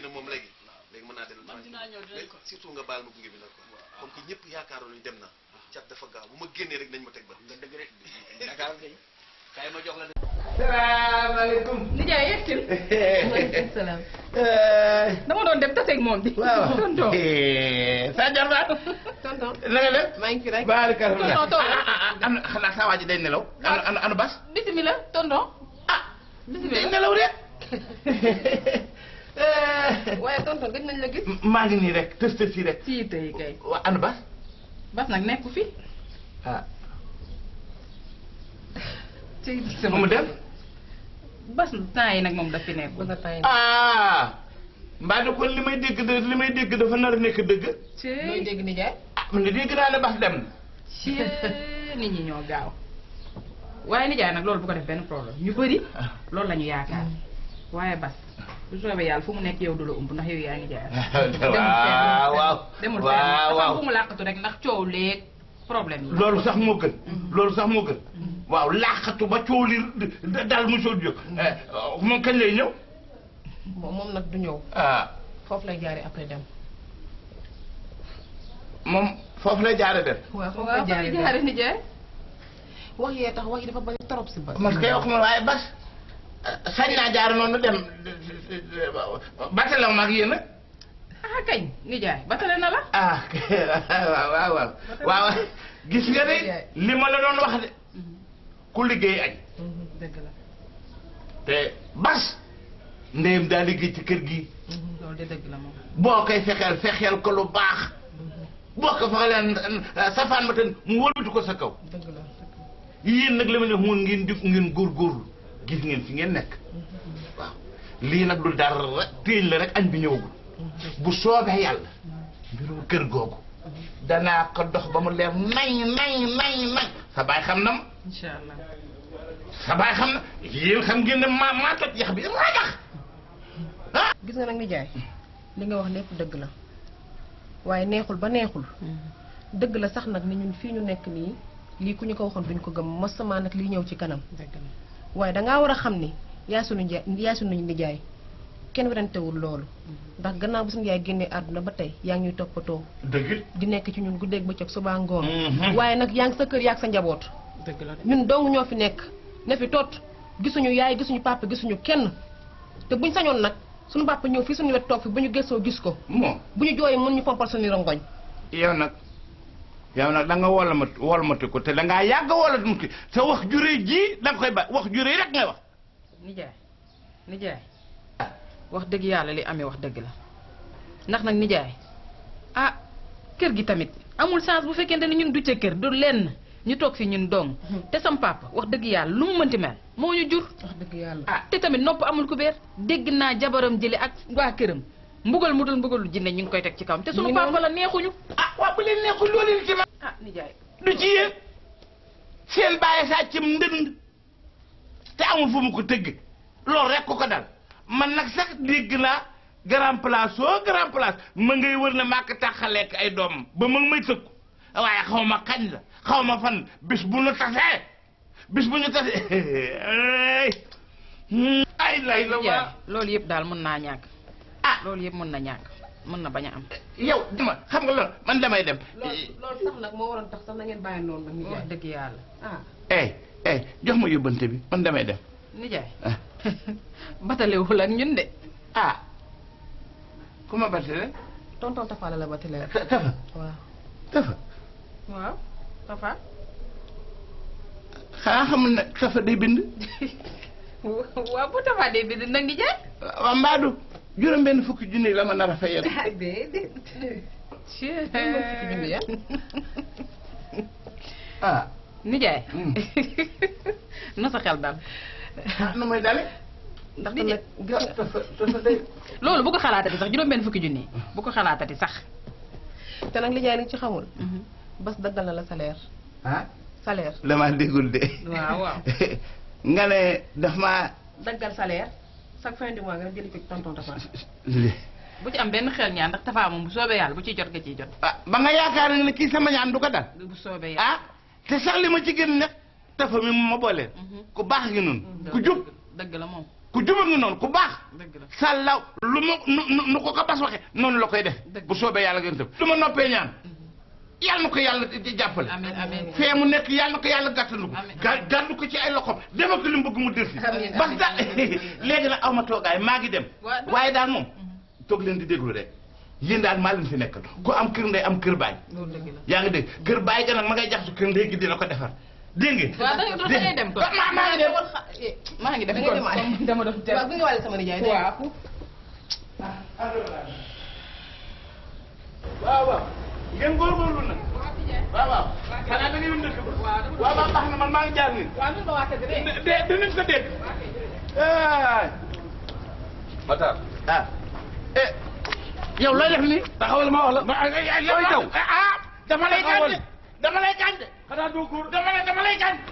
nag moom léegi léegi mën naa dellu man dinaa ñëw dinañ mais ko surtout nga baal ma gunge bi nag quoi comme que ñëpp yaakaaroon nañu dem na cat dafa gaaw bu ma génnee rek nañ ma teg ba nga dëgg rek Dakar kay kay ma jox la salaamaaleykum. nijaay yegsil maaleykum salaam dama doon dem taseeg moom bi waaw. tonton sa jarbaat. tonton na nga def. maa ngi fi rek baarikalla. Tonton, tonton. ah ah ah am xanaa saa waa ji day nelaw. ana ana ana bas. bismillah tonton ah. day bismillah nelaw de. waaye tonton gëj nañ la gis maa ngi nii rek tës tës yi rek. ci tey kay waa ana bas. bas nag nekku fi ah. ci nu mu def. bas temps yi nag moom daf fi nekk ah. mbaa de kon li may dégg de li may dégg dafa nar a nekk dëgg. ci looy dégg nijaay ah man de dégg naa ne bas dem na. ci nit ñi ñoo gaaw waaye nijaay nag loolu bu ko def benn problème ñu bëri loolu la ñu yaakaar waaye bas bu soobee yàlla fu mu nekk yow du la umb ndax yow yaa ngi jaay waaw waaw demul waaw fenn waaw dafa bu mu làqatu rek ndax coow leeg problème yi loolu sax moo gën loolu sax moo gën waaw laaxatu ba coow li dal mu soo jóg moom kañ lay ñëw moom moom nag du ñëw ah foofu lay jaaree après dem moom foofu lay jaare def waaw foofu waaw lay jaare jaaree jaare dem nijaay wax yee tax wax yi dafa bari trop si bas parce que wax ma waaye bas sañ naa jaar noonu dem batalaw mag yéen a ah kañ nijaay batale na la ah waaw waaw waaw waaw gis nga de li ma la doon wax de ku liggéey añ dëgg la te bas ndeyam daa liggéey ci kër gi loolu de dëgg la moom boo koy fexeel fexeel ko lu baax boo ko fexeel safaan ma ten mu wëlbati ko sa kaw dëgg la yéen nag li ma ne moon ngeen jóg ngeen góorgóorlu gis ngeen fi ngeen nekk waaw lii nag du dara téeñ la rek añ bi ñëwagul bu soobee yàlla mbirum kër googu danaa ko dox ba mu leer nañ nañ nañ nañ sa baay xam na ma incha allah sa baay xam na yéen xam ngeen ne maa maa toj yax bi rajax ah gis nga nag nijaay li nga wax lépp dëgg la waaye neexul ba neexul dëgg la sax nag ni ñun fii ñu nekk nii lii ku ñu ko waxoon duñ ko gëm mosama nag lii ñëw ci kanam dëgg la waaye dangaa war a xam ni yaa sunu njaay yaa sunu nijaay kenn werantewul loolu ndax gannaaw bu suñu yaay génnee àdduna ba tey yaa ngi ñuy toppatoo dëgg di nekk ci ñun guddeeg bëccëg suba ngoon Mhm. waaye nag yaa ngi sa kër yaa ak sa njaboot dëgg la de ñun dong ñoo fi nekk ne fi tot gisuñu yaay gisuñu papa gisuñu kenn te buñ sañoon nag suñu papa ñëw fii suñu wet toog fi bu ñu gëstoo gis ko moom bu ñu jooyee mën ñu fompal suñu rongoñ yow nag yow nag da nga wol ma wol mati ko te da ngaa yàgg wala mu ki te wax juree ji da nga koy ba wax juree rek ngay wax nijaay nijaay wax dëgg yàlla li amee wax dëgg la ndax nag nijaay ah kër gi tamit amul chance bu fekkente ne ñun du ca kër du lenn ñu toog fi ñun dong te sam papa wax dëgg yàlla lu mu mënti mel moo ñu jur wax dëgg yàlla ah te tamit nopp amul ku beer dégg naa jabaram jële ak waa këram mbugal mu dul mbugalu jinne ñu ngi koy teg ci kawam te sunu Ñu papa noonu. la neexuñu ah waaw bu leen neexul loolu leen ci ma ah nijaay du ci yéen seen bàyyi saa cim ndënd te amul fu mu ko tëgg loolu rek ko ko dal man nag sax dégg naa grand place soo grand place ma ngay wër na màkk taxaleek ay doomam ba ma ngi may tëkku waaye xaw ma kañ la xaw ma fan bis bu ñu tasee bis bu ñu tasee ay ay lay la nijaay waa loolu yëpp daal mën naa ñàkk ah loolu yëpp mën na ñàkk mën na bañ a am yow dama xam nga loolu man damay dem loolu loolu sax nag moo waroon tax sax na ngeen bàyyi noonu nag wax nijaay dëgg yàlla ah eh eh jox ma yóbbante bi man damay dem nijaay ah batalewul ak ñun de ah ku ma battale tonton tafaala la ba ti leer ta- tafa waaw tafa waaw Tafa xanaa xamul ne tafa day bind waaw bu Tafa dee bi nag nijaay waa mbaadu juróom benn fukki junni la ma nar a fayal déedéet Cee. fukki junni ya ah nijaay Hmm. na sa xel dal ah nu muy dale ndax Di- nag gis nga tafa tafa day loolu bu ko xalaatati sax juróom benn fukki junni bu ko xalaatati sax te nag lijaay li ci xamul bas daggal na la salaire ah salaire damaa déggul de waaw waaw nga ne daf maa daggal salaire chaque fin du mois nga jëli ko ci tonton Tafa bu ci am benn xel ñaan ndax Tafa moom bu soobee yàlla bu ciy jot nga ciy jot ah ba nga yaakaar ne kii sama ñaan du ko dal bu soobee yàlla ah te sax li ma ci gën nag tafa mi mu ma booleel ku baax gi noonu ku jub dëgg la moom ku juba nga noonu ku baax dëgg la sàllaw lu ma nu nu- nu ko ko bas waxe noonu la koy def Dëgg. bu soobee yàlla ngeen tëb du ma noppee ñaan yàlla na ko yàlla di- di jàppale amiin amiin fee mu nekk yàlla na ko yàlla gàttandu ko Amiin. ga gàddu ko ci ay loxoom demal ko li mu bëgg mu def si Amiin, parce que amiin, léegi nag aw ma toogaay maa ngi dem Waa, dëgg. waaye daal moom toog leen di déglu rek yéen daal maa leen fi nekkal ku am kër ndey am kër baay loolu dëgg la yaa ngi dégg kër baay ga nag ma ngay jax su kër ndey gi dina ko defar dégg nga waaw da ngay da ngay dem kon maa maa ngi dem maa ngi dem Da ngay kon demaale. comme dama doon dem waaw bi nga wàlle sama nijaay dégg nga. waaw waaw waaw ngeen góorgóorlu nag waaw waaw xanaa da ngay yëm dëkk ba waaw waaw baax na man maa ngi jaar nii waaw nun ba waa kër gi de de dinañ ko dégg ah Matar ah eh yow looy def nii taxawal ma wax la ma ay ay Looy daw? ah dama lay Taxawal. gànde dama lay gànde xanaa doo góor dama lay dama lay gànde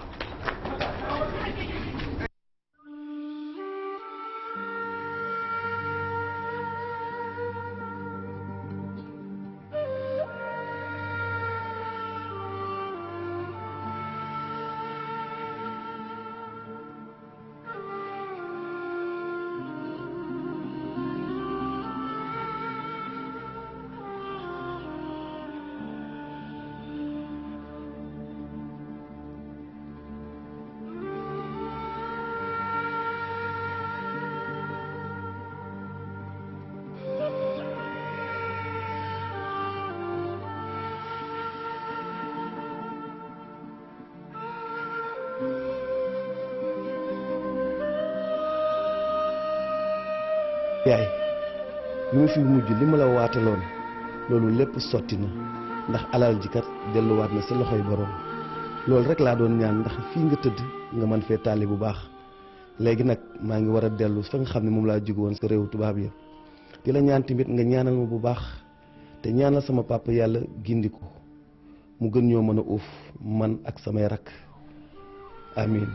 yaay bi ma fi mujj li ma la waataloon loolu lépp sotti na ndax alal ji kat delluwaat na sa loxoy borom loolu rek laa doon ñaan ndax fii nga tëdd nga mën fee taali bu baax léegi nag maa ngi war a dellu fa nga xam ne moom laa jóge woon sa réewu tubaab ya di la ñaan tamit nga ñaanal ma bu baax te ñaanal sama papa yàlla gindi ko mu gën ñoo mën a uuf man ak samay rakk amiin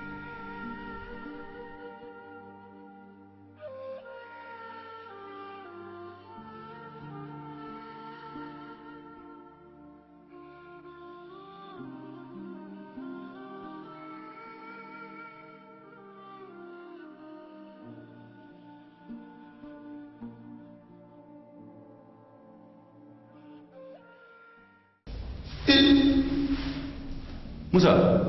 Moussa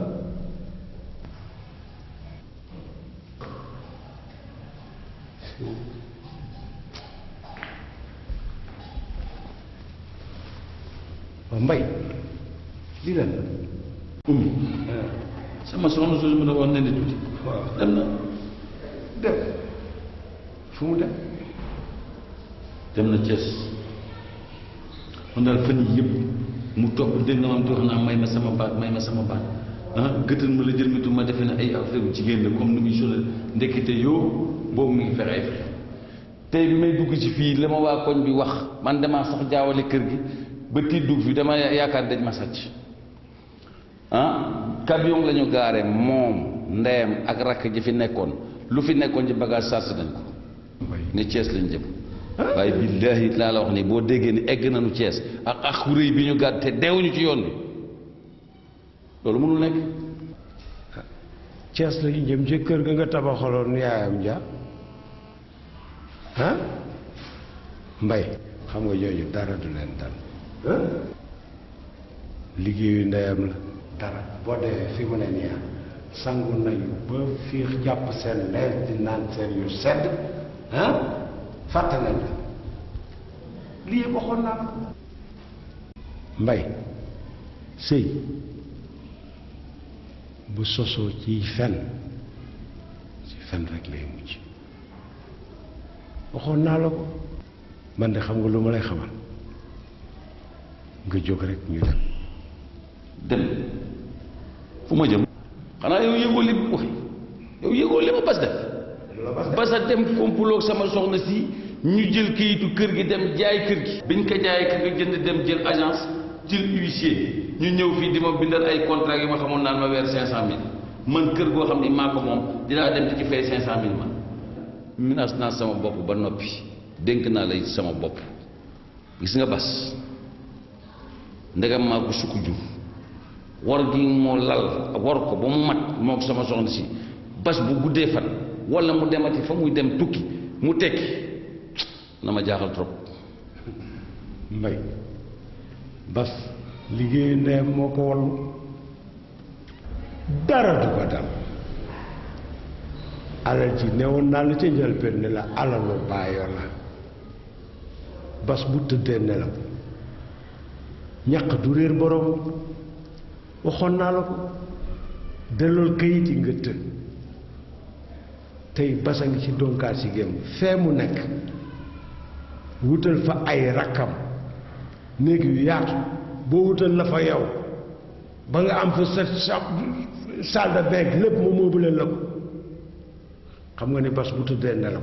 waaw mbay lii lan la ummi sama soxna soosu ma ne woon ne ne tuuti dem na dem fu mu dem dem na Thiès man daal fan yii yëpp mu topp dégg nga maam di wax naa may ma sama baat may ma sama baat ah gëtën ma la jël mitu ma defe ne ay affaire jigéen la comme ni muy solo ndekete yoo boobu mi ngi fexe ay fexe tey bi may dugg ci fii la ma waa koñ bi wax man damaa sax jaawale kër gi ba tiit dugg fi dama yaakaar dañ ma sàcc ah camion la ñu gaare moom ndeyam ak rakk ji fi nekkoon lu fi nekkoon ci bagage sars nañ ko ne Thiès lañ jëm waaye billaahi laa la wax ni boo déggee ni egg nañu Thiès ak ak xuréy bi ñu gàdd te deewuñu ci yoon bi loolu mënul nekk Cees la ñu jëm ci kër ga nga tabaxaloon yaayam ja ah mbay xam nga ñooñu dara du leen dal liggéeyu ndeyam la dara boo dee fi mu ne nii ah sangu nañu ba fiix jàpp seen lees di naan seen yu sedd ah fàtte nañ la lii yëpp waxoon naa ko mbay sëy bu sosoo ciy fen ci fen rek lay mujj waxoon naa la ko man de xam nga lu ma lay xamal nga jóg rek ñu dem dem fu ma jëm xanaa yow yëgoo li wax yow yëgoo li ma bas def basa dem komploog sama soxna si ñu jël kayitu kër gi dem jaay kër gi biñ ko jaayee kër gi jënd dem jël agence jël huissier ñu ñëw fii di ma bindal ay contrat yu ma xamoon naan ma weer cinq cent mille man kër goo xam ni maa ko moom dinaa dem di ci fay cinq cent mille man menace naa sama bopp ba noppi dénk naa lay sama bopp gis nga bas ndegam maa ko sukk jur war gi moo lal war ko ba mu mat moo ko sama soxna si bas bu guddee fan wala mu demati fa muy dem tukki mu tekki na ma jaaxal trop mbay bas liggéeyu ndeyam moo ko wallu dara du ko dal alal ji newoon naa la ca njëlbéen ne la alalu baayoo la bas bu tëddee nelaw ñaq du réer borom waxoon naa la ko dellool kayit yi nga tëdd tey basa ngi ci donkaat si gémm fee mu nekk wutal fa ay rakkam néeg yu yaatu boo wutal la fa yow ba nga am fa sa salle de bain lépp mu meublé la ko xam nga ni bas bu tëddee nelaw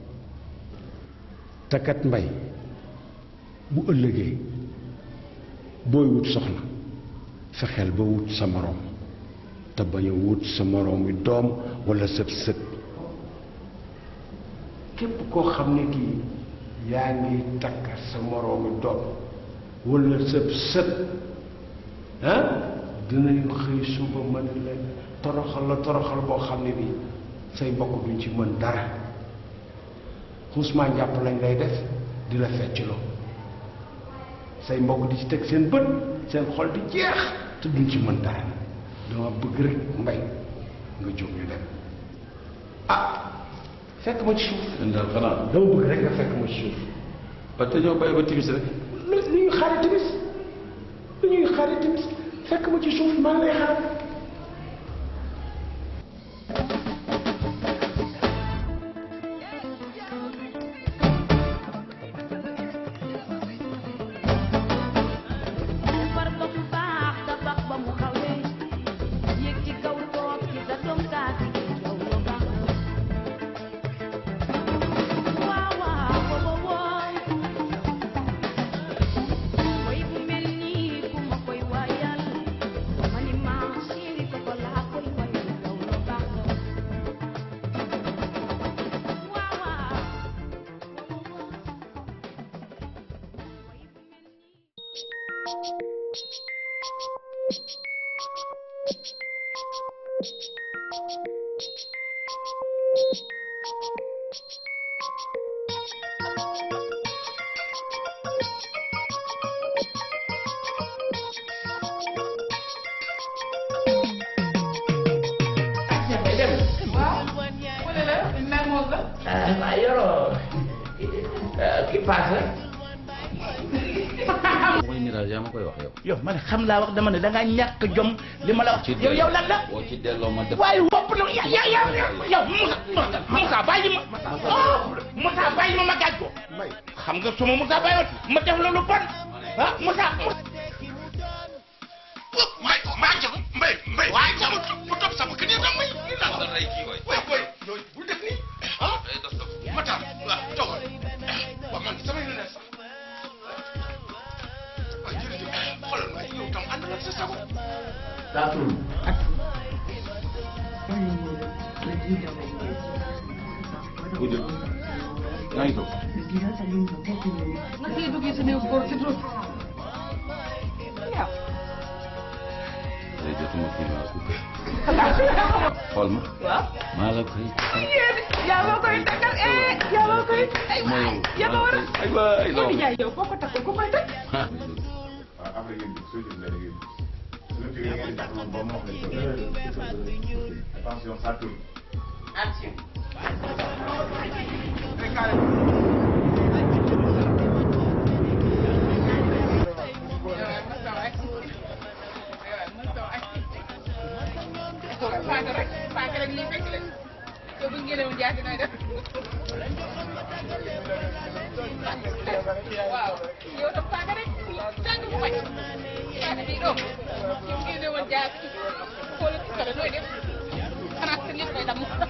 takat mbay bu ëllëgee booy wut soxna fexeel ba wut sa moroom te bañ a wut sa moroom wi doom walla sët sët képp koo xam ne kii yaa ngi takk sa moroomi doom walla sëb sët ah dinañu xëy suba mën la toroxal la toroxal boo xam ne bii say mbokk duñ ci mën dara xusmaa njàpp lañ lay def di la fecc loo say mbokk di ci teg seen bët seen xol di jeex te duñ ci mën dara dama bëgg rek mbay nga jóg ñu dem ah fekk ma ci suuf leen daal xanaa dama bëgg rek nga fekk ma ci suuf ba te ñoo bàyyi ba timis rek lu lu ñuy xaari timis lu ñuy xaari timis fekk ma ci suuf maa ngi lay xaar defar ba mu baax tabax ba mu xawee yéeg ci kaw toog ci sa doom kaasi yow loo baax waaw waaw booba wooy way bu mel nii ku ma koy waayal ma ni maa chéri ko ko laa koy wayal yow loo baax waaw waaw ah yoroo ki paase. mooy ni daal yaa ma koy wax yow yow man xam laa wax dama ne da ngaa ñàkk jom li ma la wax. ci yow yow lan la. boo ci delloo ma def waaye wopp na ya ya ya yow Moussa Moussa bàyyi ma. oh Moussa bàyyi ma ma gaaj ko. xam nga suma Moussa bàyyiwoon ma def loolu bon ah Moussa. may maa ngi mbay mbay waaye sama bu topp sama kër yi tam may naan la rey kii waay way way yooyu bul def nii ah matam waaw toogal waaw man sama yoon sax waaw jërëjëf xoolal ma yow tam ànd ak sa sago daa tudd. yaa ngi toog nga siy duggee sa néew góor si suuf day jotuma kii maa ko xool ma waaw maa la koy yaa ma koy takkal eh yaa ma koy ay mooy waay yaa ma war a ay waay yow di jaay yow foo ko takkal ku koy takk waaw après yéen soo jëlee da ngeen su ñu jógee ngeen tax ba mu wax leen ko attention ça tourne. paaka rek paaka rek lii fekk la yow bu ñu génnewoon jaasi nooy def waaw yow tam paaka rek tàng bu bañ jaasi bii doom yow génnewoon jaasi xoolal ci kër nooy def xanaa sa lépp koy damm